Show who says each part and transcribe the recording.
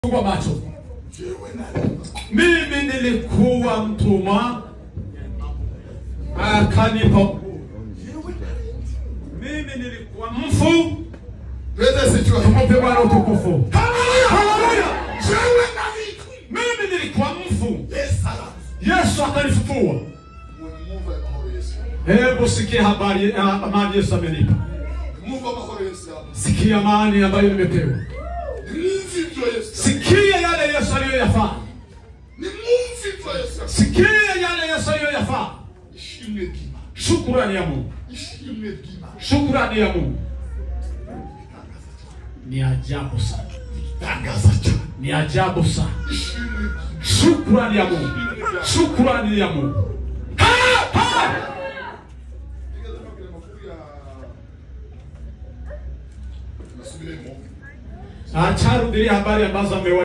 Speaker 1: Fungua macho.
Speaker 2: jewe nalima
Speaker 1: Mimi nilikuwa mtumwa akanipa.
Speaker 2: jewe nalima
Speaker 1: Mimi nilikuwa mfu,
Speaker 2: Praise the Lord.
Speaker 1: tumpe Bwana utukufu. Haleluya!
Speaker 2: jewe nalima
Speaker 1: Mimi nilikuwa mfu,
Speaker 2: Yesu alafu
Speaker 1: Yesu akanifufua.
Speaker 2: Mumuve amahoro Yesu
Speaker 1: Hebu sikia habari ya amani Yesu amenipa.
Speaker 2: Mumuve amahoro Yesu yabo
Speaker 1: Sikia amani ambayo nimepewa.
Speaker 2: Nimumve ibyo Yesu
Speaker 1: Sikia yale Yesu aliyoyafanya.
Speaker 2: Nimumve ibyo Yesu
Speaker 1: Sikia yale Yesu aliyoyafanya.
Speaker 2: Ishimwe ry'Imana
Speaker 1: Shukurani ya Mungu,
Speaker 2: Ishimwe ry'Imana
Speaker 1: shukurani ya Mungu
Speaker 2: Bitangaza cyane
Speaker 1: ni ajabu sana,
Speaker 2: Bitangaza cyane
Speaker 1: ni ajabu sana.
Speaker 2: Ishimwe ry'Imana
Speaker 1: Shukurani ya Mungu, shukurani ya Mungu. Ha! Ha!
Speaker 2: Nigeze mbabwira amakuru ya Nasubiremo
Speaker 1: Acha rudilia habari ambazo amewa